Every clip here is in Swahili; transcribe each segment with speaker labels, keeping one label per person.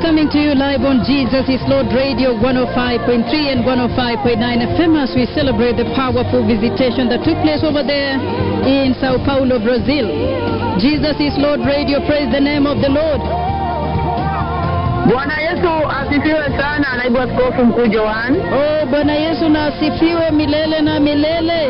Speaker 1: coming to you live on Jesus is Lord Radio 105.3 and 105.9 FM as we celebrate the powerful visitation that took place over there in Sao Paulo, Brazil. Jesus is Lord Radio, praise the name of the Lord.
Speaker 2: Bwana Yesu asifiwe sana, naibu askofu mkuu Joan.
Speaker 1: Oh, Bwana Yesu na asifiwe milele na milele.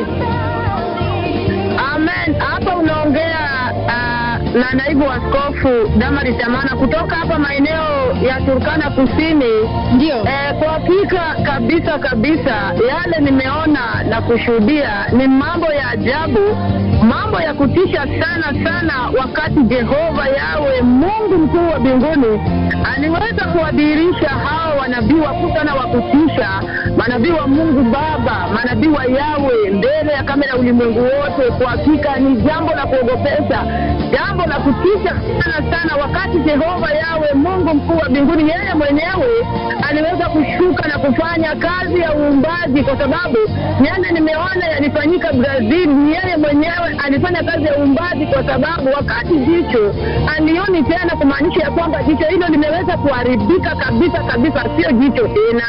Speaker 2: Amen. Hapa unaongea uh, na naibu askofu Damari Chamana kutoka hapa maeneo ya Turkana Kusini.
Speaker 1: Ndio.
Speaker 2: Eh, kwa hakika kabisa kabisa yale nimeona na kushuhudia ni mambo ya ajabu, mambo ya kutisha sana sana, wakati Jehova yawe Mungu mkuu wa mbinguni aliweza kuwadhihirisha hao wanabii wakuu sana wa kutisha, manabii wa Mungu Baba, manabii wa Yawe mbele ya kamera ulimwengu wote. Kwa hakika ni jambo la kuogopesha, jambo la kutisha sana sana, wakati Jehova yawe Mungu mkuu wa mbinguni, yeye mwenyewe aliweza kushuka na kufanya kazi ya uumbaji, kwa sababu yale nimeona yalifanyika Brazil, ni yeye mwenyewe alifanya kazi ya uumbaji, kwa sababu wakati jicho alioni tena, kumaanisha ya kwamba jicho hilo limeweza kuharibika kabisa kabisa, sio jicho tena.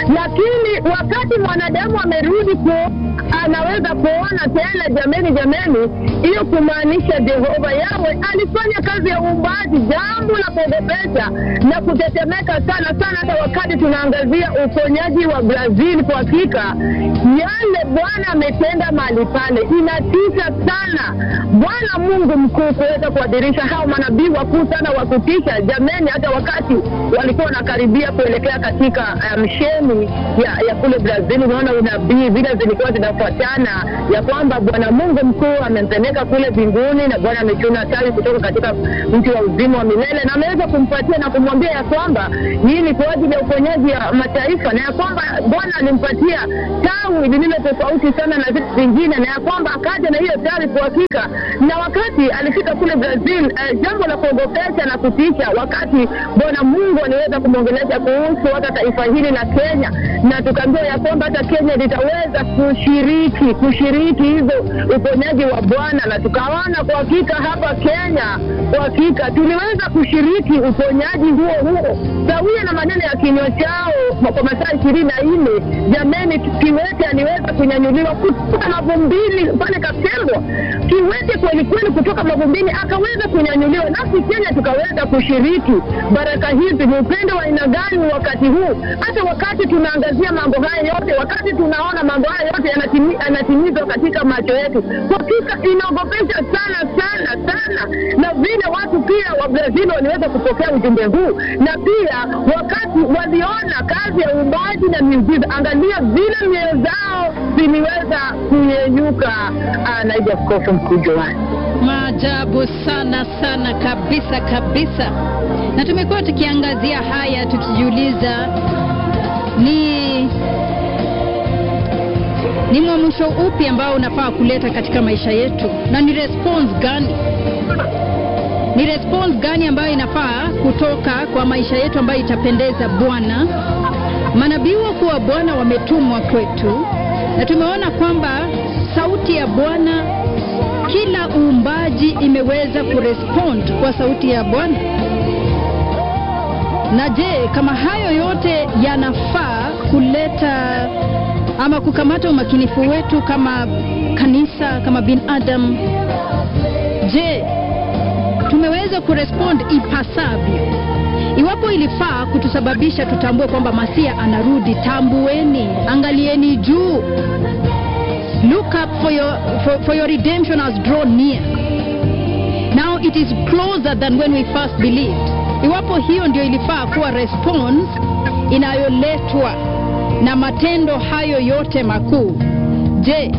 Speaker 2: Lakini wakati mwanadamu amerudi ku anaweza kuona tena, jameni, jameni, hiyo kumaanisha Jehova yawe alifanya kazi ya uumbaji, jambo la kuogopesha na kutetemeka sana sana, hata wakati tunaangazia uponyaji wa Brazil. Kwa hakika yale Bwana ametenda mahali pale inatisha sana. Bwana Mungu mkuu kuweza kuadhirisha hao manabii wakuu sana wa kutisha, jameni, hata wakati walikuwa wanakaribia kuelekea katika msheni ya, ya kule Brazil, unaona unabii vile zilikuwa zinafuatana ya kwamba Bwana Mungu mkuu amempeleka kule mbinguni na Bwana amechuna tawi kutoka katika mti wa uzima wa milele na ameweza kumpatia na kumwambia ya kwamba hii ni kwa ajili ya uponyaji ya mataifa, na ya kwamba Bwana alimpatia tawi lililo tofauti sana na vitu vingine, na ya kwamba akaja na hiyo tawi kwa hakika. Na wakati alifika kule Brazil, eh, jambo la kuogopesha na kutisha, wakati Bwana Mungu aliweza kumwongelesha kuhusu hata taifa hili la Kenya, na tukaambiwa ya kwamba hata Kenya litaweza kushiriki kushiriki hizo uponyaji wa Bwana, na tukaona kwa hakika hapa Kenya, kwa hakika tuliweza kushiriki uponyaji huo huo sawia na maneno ya kinywa chao kwa masaa ishirini na nne. Jameni, kiwete aliweza kunyanyuliwa kutoka mavumbini pale Kaptembwa, kiwete kweli kweli kutoka mavumbini akaweza kunyanyuliwa, nasi Kenya tukaweza kushiriki baraka hizi. Ni upendo wa aina gani wakati huu, hata wakati tunaangazia mambo haya yote, wakati tunaona mambo haya yote yanatimizwa katika macho yetu, kwa hakika inaogopesha sana sana sana, na vile watu pia wa Brazil waliweza kupokea ujumbe huu, na pia wakati waliona kazi ya uumbaji na miujiza, angalia vile mioyo zao ziliweza kuyenyuka. Naibu Askofu Mkuu Joani,
Speaker 1: Maajabu sana sana kabisa kabisa, na tumekuwa tukiangazia haya tukijiuliza ni ni mwamsho upi ambao unafaa kuleta katika maisha yetu, na ni response gani, ni response gani ambayo inafaa kutoka kwa maisha yetu ambayo itapendeza Bwana. Manabii wakuu wa Bwana wametumwa kwetu, na tumeona kwamba sauti ya Bwana, kila uumbaji imeweza kurespond kwa sauti ya Bwana. Na je, kama hayo yote yanafaa kuleta ama kukamata umakinifu wetu kama kanisa, kama binadamu, je, tumeweza kurespond ipasavyo? Iwapo ilifaa kutusababisha tutambue kwamba Masia anarudi, tambueni, angalieni juu. Look up for your, for, for your redemption has drawn near. Now it is closer than when we first believed. Iwapo hiyo ndio ilifaa kuwa response inayoletwa na matendo hayo yote makuu, je,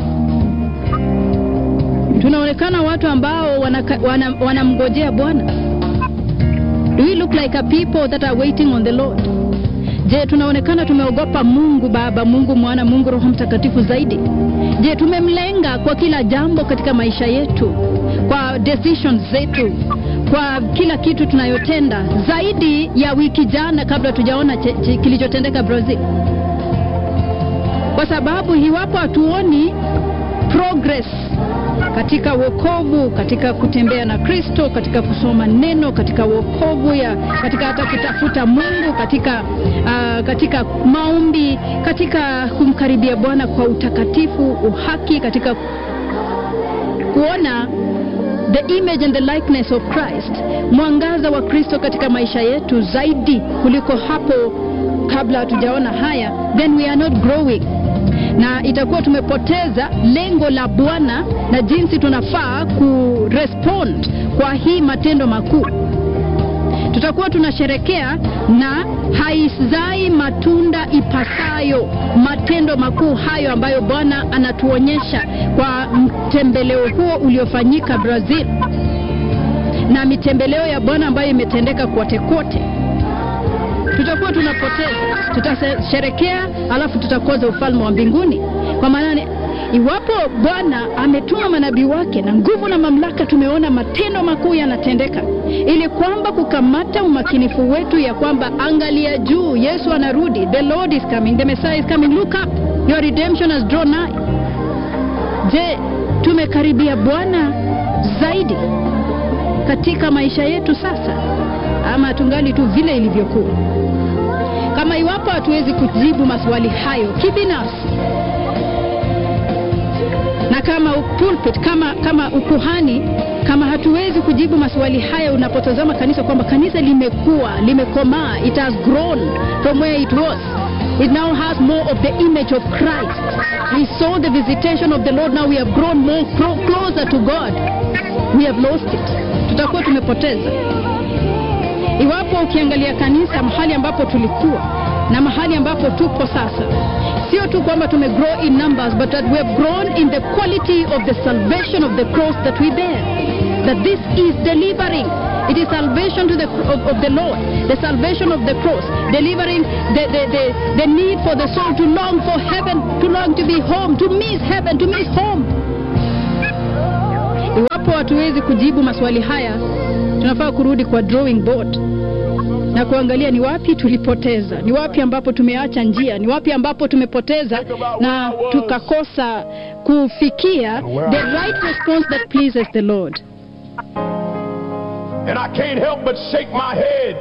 Speaker 1: tunaonekana watu ambao wanamngojea wana, wana Bwana? Do we look like a people that are waiting on the Lord? Je, tunaonekana tumeogopa Mungu Baba, Mungu Mwana, Mungu Roho Mtakatifu zaidi? Je, tumemlenga kwa kila jambo katika maisha yetu, kwa decisions zetu, kwa kila kitu tunayotenda, zaidi ya wiki jana kabla tujaona kilichotendeka Brazil? Kwa sababu iwapo hatuoni progress katika wokovu, katika kutembea na Kristo, katika kusoma neno, katika wokovu ya katika hata kutafuta Mungu, katika uh, katika maombi, katika kumkaribia Bwana kwa utakatifu, uhaki, katika kuona the image and the likeness of Christ, mwangaza wa Kristo katika maisha yetu zaidi kuliko hapo kabla hatujaona haya, then we are not growing, na itakuwa tumepoteza lengo la Bwana na jinsi tunafaa kurespond kwa hii matendo makuu. Tutakuwa tunasherekea na haizai matunda ipasayo matendo makuu hayo ambayo Bwana anatuonyesha kwa mtembeleo huo uliofanyika Brazil na mitembeleo ya Bwana ambayo imetendeka kote kote tutakuwa tunapoteza, tutasherekea alafu tutakoza ufalme wa mbinguni. Kwa maana iwapo Bwana ametuma manabii wake na nguvu na mamlaka, tumeona matendo makuu yanatendeka, ili kwamba kukamata umakinifu wetu ya kwamba angalia juu, Yesu anarudi, the Lord is coming, the Messiah is coming, look up, your redemption has drawn nigh. Je, tumekaribia Bwana zaidi katika maisha yetu sasa, ama tungali tu vile ilivyokuwa? Kama iwapo hatuwezi kujibu maswali hayo kibinafsi na kama pulpit, kama kama ukuhani, kama hatuwezi kujibu maswali haya, unapotazama kanisa kwamba kanisa limekuwa limekomaa, it has grown from where it was it now has more of the image of Christ. We saw the visitation of the Lord, now we have grown more closer to God. We have lost it, tutakuwa tumepoteza Iwapo ukiangalia kanisa mahali ambapo tulikuwa na mahali ambapo tupo sasa, sio tu kwamba tume grow in numbers but that we have grown in the quality of the salvation of the cross that we bear. That this is delivering. It is salvation to the, of, of the Lord, the salvation of the cross, delivering the, the, the, the need for the soul to long for heaven, to long to be home, to miss heaven, to miss home. Iwapo hatuwezi kujibu maswali haya, tunafaa kurudi kwa drawing board na kuangalia ni wapi tulipoteza, ni wapi ambapo tumeacha njia, ni wapi ambapo tumepoteza na tukakosa kufikia the right response that pleases the Lord.
Speaker 3: And I can't help but shake my head.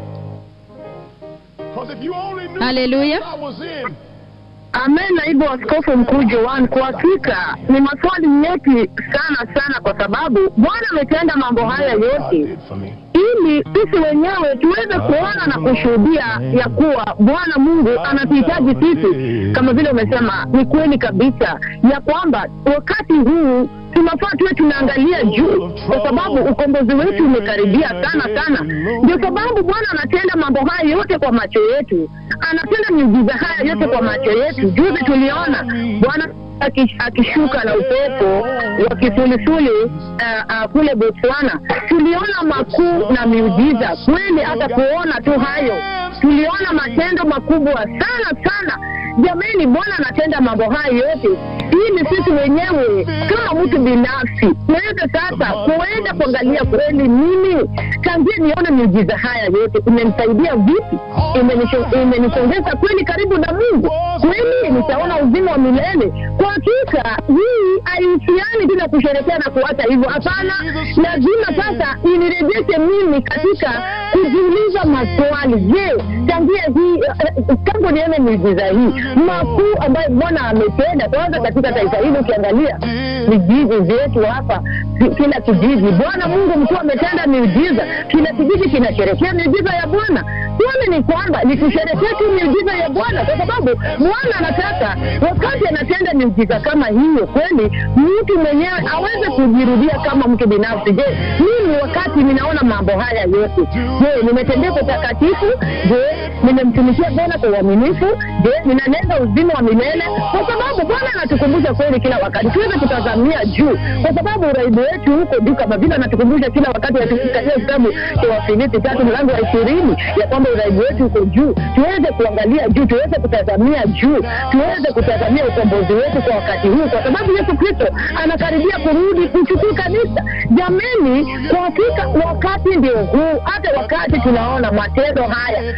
Speaker 3: Because if you only knew
Speaker 1: Hallelujah.
Speaker 3: what I was in,
Speaker 2: Amen, naibu askofu mkuu Joan, kwa hakika ni maswali nyeti sana sana, kwa sababu Bwana ametenda mambo haya
Speaker 3: God
Speaker 2: yote
Speaker 3: did for me.
Speaker 2: ili sisi wenyewe tuweze kuona na kushuhudia ya kuwa Bwana Mungu anatuhitaji sisi. Kama vile umesema, ni kweli kabisa ya kwamba wakati huu tunafaa tuwe tunaangalia juu, kwa sababu ukombozi wetu umekaribia sana sana. Ndio sababu Bwana anatenda mambo haya yote kwa macho yetu, anatenda miujiza haya yote kwa macho yetu. Juzi tuliona Bwana aki- akishuka na upepo wa kisulisuli uh, uh, kule Botswana. Tuliona makuu na miujiza kweli, hata kuona tu hayo tuliona matendo makubwa sana sana. Jamani, Bwana anatenda mambo haya yote ili sisi wenyewe kama mtu binafsi tuweze sasa kuenda kuangalia kweli, mimi tangia nione miujiza haya yote imenisaidia vipi, Imenisho- imenisongeza kweli karibu na Mungu, kweli nitaona uzima wa milele. Kwa hakika hii haihusiani tu na kusherekea na kuacha hivyo, hapana. Lazima sasa inirejeshe mimi katika kujiuliza maswali. Je, tangia hii eh, tangu nione miujiza hii makuu ambayo Bwana ametenda, kwanza katika taifa hili, ukiangalia vijiji vyetu hapa, ki- kila kijiji, Bwana Mungu mkuu ametenda miujiza, kila kijiji kinasherekea miujiza ya Bwana. Swali ni kwamba ni kusherekea tu miujiza ya Bwana, kwa sababu Bwana anataka wakati anatenda miujiza kama hiyo, kweli mtu mwenyewe aweze kujirudia kama mtu binafsi. Je, mimi wakati ninaona mambo haya yote, je, nimetendea kwa utakatifu? Je, nimemtumikia Bwana kwa uaminifu? Je, ninanenga uzima wa milele? Kwa sababu Bwana anatukumbusha kweli kila wakati tuweze kutazamia juu, kwa sababu uraibu wetu huko juu, kama vile anatukumbusha kila wakati katika hiyo kitabu cha Wafilipi tatu mlango wa ishirini ya kwamba uraibu wetu uko juu. Tuweze kuangalia juu, tuweze kutazamia juu, tuweze kutazamia ukombozi wetu kwa wakati huu, kwa sababu Yesu Kristo anakaribia kurudi kuchukua kanisa. Jameni, kwa hakika wakati ndio huu, hata wakati tunaona matendo haya ma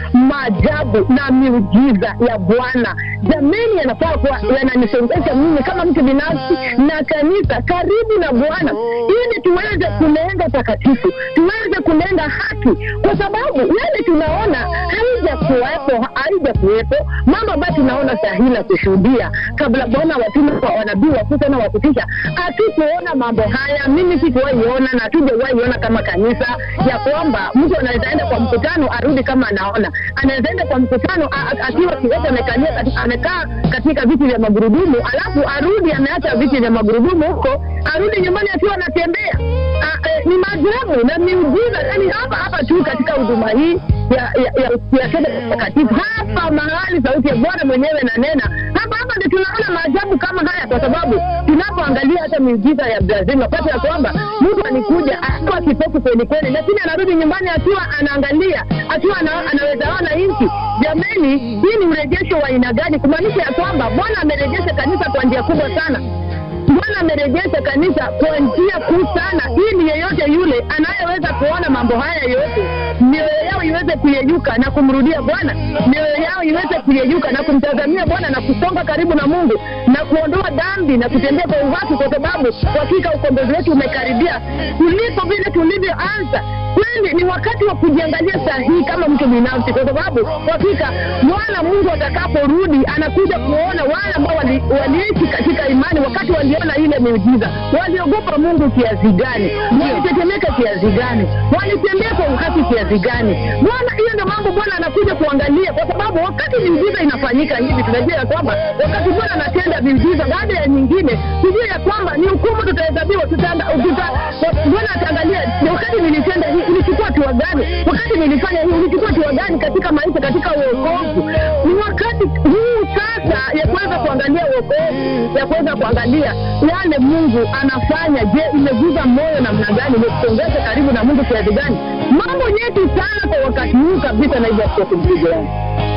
Speaker 2: maajabu na miujiza ya Bwana. Jameni, yanafaa kuwa yananisongesha mimi kama mtu binafsi na kanisa karibu na Bwana, ili tuweze kulenga takatifu, tuweze kulenga haki, kwa sababu yale tunaona haija kuwepo, haija kuwepo mambo ambayo tunaona sahihi na kushuhudia kabla Bwana watume kwa wanabii wakuu sana wa kutisha. Hatukuona mambo haya, mimi sikuwahi ona na hatujawahi ona kama kanisa ya kwamba mtu anaweza enda kwa mkutano arudi kama anaona, anaweza enda kwa mkutano a- a- akiwa kiwete amekalia kati- amekaa katika viti vya magurudumu, alafu arudi ameacha viti vya magurudumu huko, arudi nyumbani akiwa anatembea. Ah, eh, Ni maajabu na miujiza, yani hapa hapa tu katika huduma hii ya ya ya ya Sede takatifu hapa mahali sauti ya Bwana mwenyewe nanena hapa hapa ndio tunaona maajabu kama haya, kwa sababu tunapoangalia hata miujiza ya Brazil wakati ya kwamba mtu alikuja akiwa kipofu kweli kweli, lakini anarudi nyumbani akiwa anaangalia akiwa ana, anaweza ona nchi. Jameni, hii ni urejesho wa aina gani? Kumaanisha ya kwamba Bwana amerejesha kanisa kwa njia kubwa sana. Bwana amerejesha kanisa kwa njia kuu sana, ili yeyote yule anayeweza kuona mambo haya yote, mioyo yao iweze kuyeyuka na kumrudia Bwana, mioyo yao iweze kuyeyuka na kumtazamia Bwana na kusonga karibu na Mungu na kuondoa dhambi na kutembea kwa uwaki, kwa sababu kwa hakika ukombozi wetu umekaribia kuliko vile tulivyoanza. Kweli ni wakati wa kujiangalia sahihi kama mtu binafsi, kwa sababu kwa hakika Bwana Mungu atakaporudi anakuja kuona wale ambao wali- waliishi katika imani wakati waliona ile miujiza, waliogopa Mungu kiasi gani, walitetemeka kiasi gani, walitembea kwa uhaki kiasi gani. Bwana, hiyo ndio mambo Bwana anakuja kuangalia, kwa sababu wakati miujiza inafanyika hivi, tunajua ya kwamba wakati Bwana anatenda miujiza baada ya nyingine, tujue ya kwamba ni hukumu tutahesabiwa, tutaenda tuta, Bwana ataangalia ni wakati nilitenda hii ulichukua hatua gani, wakati nilifanya hii ulichukua hatua gani katika maisha, katika uokovu. Ni wakati huu sasa ya kuweza kuangalia uokovu, ya kuweza kuangalia yale Mungu anafanya. Je, imeguza moyo namna gani? Imekusongesha karibu na Mungu kiasi gani? Mambo nyeti sana kwa wakati huu kabisa, naibu askofu Mpigo wangu.